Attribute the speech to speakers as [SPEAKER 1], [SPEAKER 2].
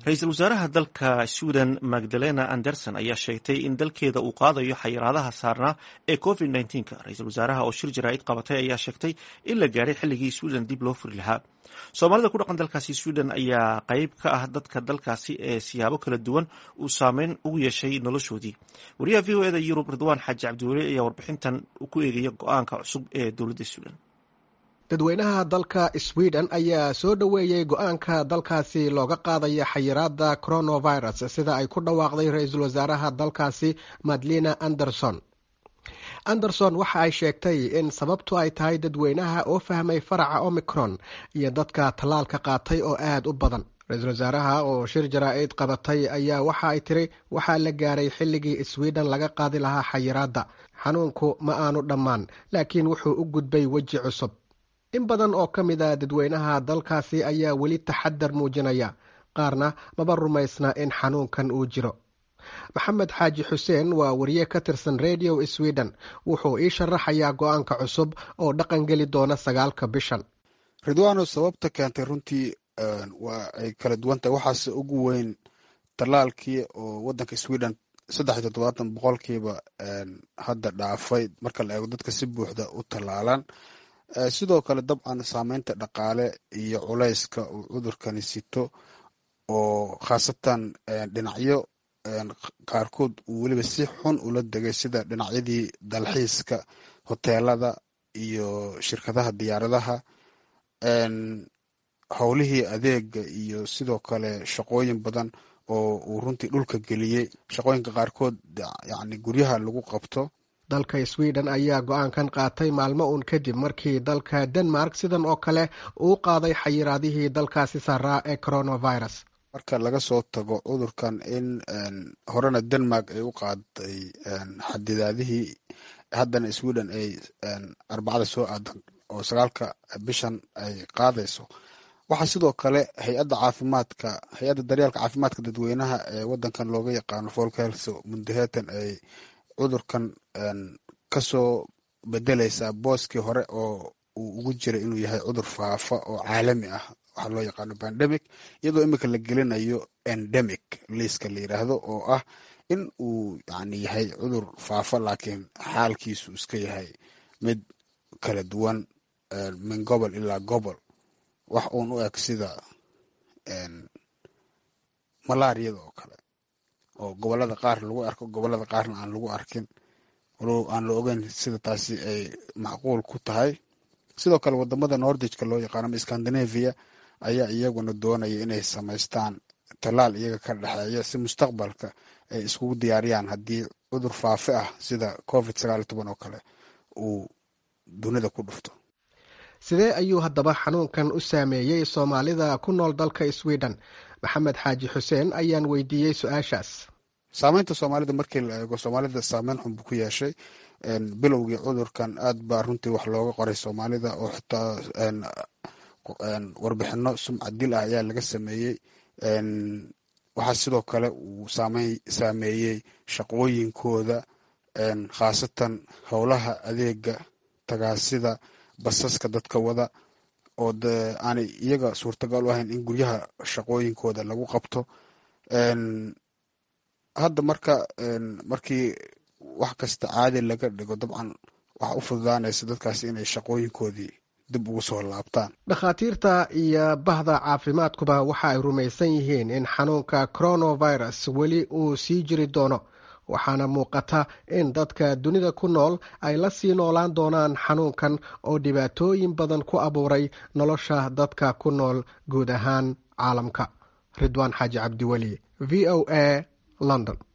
[SPEAKER 1] ra-iisul wasaaraha dalka sweden magdalena anderson ayaa sheegtay in dalkeeda uu qaadayo xayiraadaha saarnaa ee covid nka ra-iisul wasaaraha oo shir jaraa'id qabatay ayaa sheegtay in la gaadhay xilligii sweden dib loo furi lahaa soomaalida ku dhaqan dalkaasi sweden ayaa qeyb ka ah dadka dalkaasi ee siyaabo kala duwan uu saameyn ugu yeeshay noloshoodii wariyaha v o eda yurub ridwaan xaaji cabdiweli ayaa warbixintan ku eegaya go-aanka cusub ee dowladda sweden
[SPEAKER 2] dadweynaha dalka sweden ayaa soo dhoweeyey go-aanka dalkaasi looga qaadaya xayiraada coronavirus sida ay ku dhawaaqday ra-iisul wasaaraha dalkaasi madlina anderson anderson waxa ay sheegtay in sababtu ay tahay dadweynaha oo fahmay faraca omicron iyo dadka tallaalka qaatay oo aada u badan ra-iisul wasaaraha oo shir jaraa-id qabatay ayaa waxa ay tiri waxaa la gaaray xilligii sweden laga qaadi lahaa xayiraadda xanuunku ma aanu dhammaan laakiin wuxuu u gudbay weji cusub in badan oo ka mid a dadweynaha dalkaasi ayaa weli taxadar muujinaya qaarna maba rumaysna in xanuunkan uu jiro maxamed xaaji xuseen waa wariye ka tirsan radio sweden wuxuu ii sharaxayaa go-aanka cusub oo dhaqan geli doona sagaalka bishan
[SPEAKER 3] ridwano sababta keentay runtii waa ay kala duwan tahay waxaase ugu weyn tallaalkii oo wadanka sweden saddex iyo toddobaatan boqolkiiba hadda dhaafay marka la eego dadka si buuxda u tallaalan sidoo kale dabcan saameynta dhaqaale iyo culayska uu cudurkani sito oo khaasatan dhinacyo qaarkood uu weliba si xun ula degay sida dhinacyadii dalxiiska hoteelada iyo shirkadaha diyaaradaha howlihii adeega iyo sidoo kale shaqooyin badan oo uu runtii dhulka geliyey shaqooyinka qaarkood yani guryaha lagu qabto
[SPEAKER 2] dalka sweden ayaa go-aankan qaatay maalmo uun kadib markii dalka denmark sidan oo kale uu qaaday xayiraadihii dalkaasi saaraa ee coronavirus
[SPEAKER 3] marka laga soo tago cudurkan in horena denmark ay u qaaday xadidaadihii haddana sweden ay arbacada soo aadan oo sagaalka bishan ay qaadayso waxaa sidoo kale hay-adda caafimaadka hay-adda daryeelka caafimaadka dadweynaha ee wadankan looga yaqaano folkhelse mundahetan ay cudurkan kasoo bedeleysaa booskii hore oo uu ugu jiray inuu yahay cudur faafa oo caalami ah waxaa loo yaqaano pandemic iyadoo imika la gelinayo endemic liiska la yiraahdo oo ah in uu yani yahay cudur faafa laakiin xaalkiisu iska yahay mid kala duwan min gobol ilaa gobol wax uun u eg sida malaariyada oo kale oo gobolada qaar lagu arko gobolada qaarna aan lagu arkin walow aan la ogeyn sida taasi ay macquul ku tahay sidoo kale wadamada nordijka loo yaqaano ama scandinavia ayaa iyaguna doonaya inay samaystaan tallaal iyaga ka dhexeeya si mustaqbalka ay iskugu diyaariyaan haddii cudur faafe ah sida covid sagaal toban oo kale uu dunida ku dhufto
[SPEAKER 2] sidee ayuu haddaba xanuunkan u saameeyey soomaalida ku nool dalka sweden maxamed xaaji xuseen ayaan weydiiyey su-aashaas
[SPEAKER 3] saameynta soomaalida markii la eego soomaalida saameyn xun buu ku yeeshay bilowgii cudurkan aad baa runtii wax looga qoray soomaalida oo xitaa warbixino sumcad dil ah ayaa laga sameeyey waxaa sidoo kale uu saameeyey shaqooyinkooda khaasatan howlaha adeega tagaasida basaska dadka wada oo de aanay iyaga suurtagal u ahayn in guryaha shaqooyinkooda lagu qabto hadda marka markii wax kasta caadi laga dhigo dabcan waxa u fududaanaysa dadkaasi inay shaqooyinkoodii dib ugu soo laabtaan
[SPEAKER 2] dhakhaatiirta iyo bahda caafimaadkuba waxa ay rumaysan yihiin in xanuunka coronavirus weli uu sii jiri doono waxaana muuqata in dadka dunida ku nool ay la sii noolaan doonaan xanuunkan oo dhibaatooyin badan ku abuuray nolosha dadka ku nool guud ahaan caalamka ridwaan xaaji cabdiweli v o a london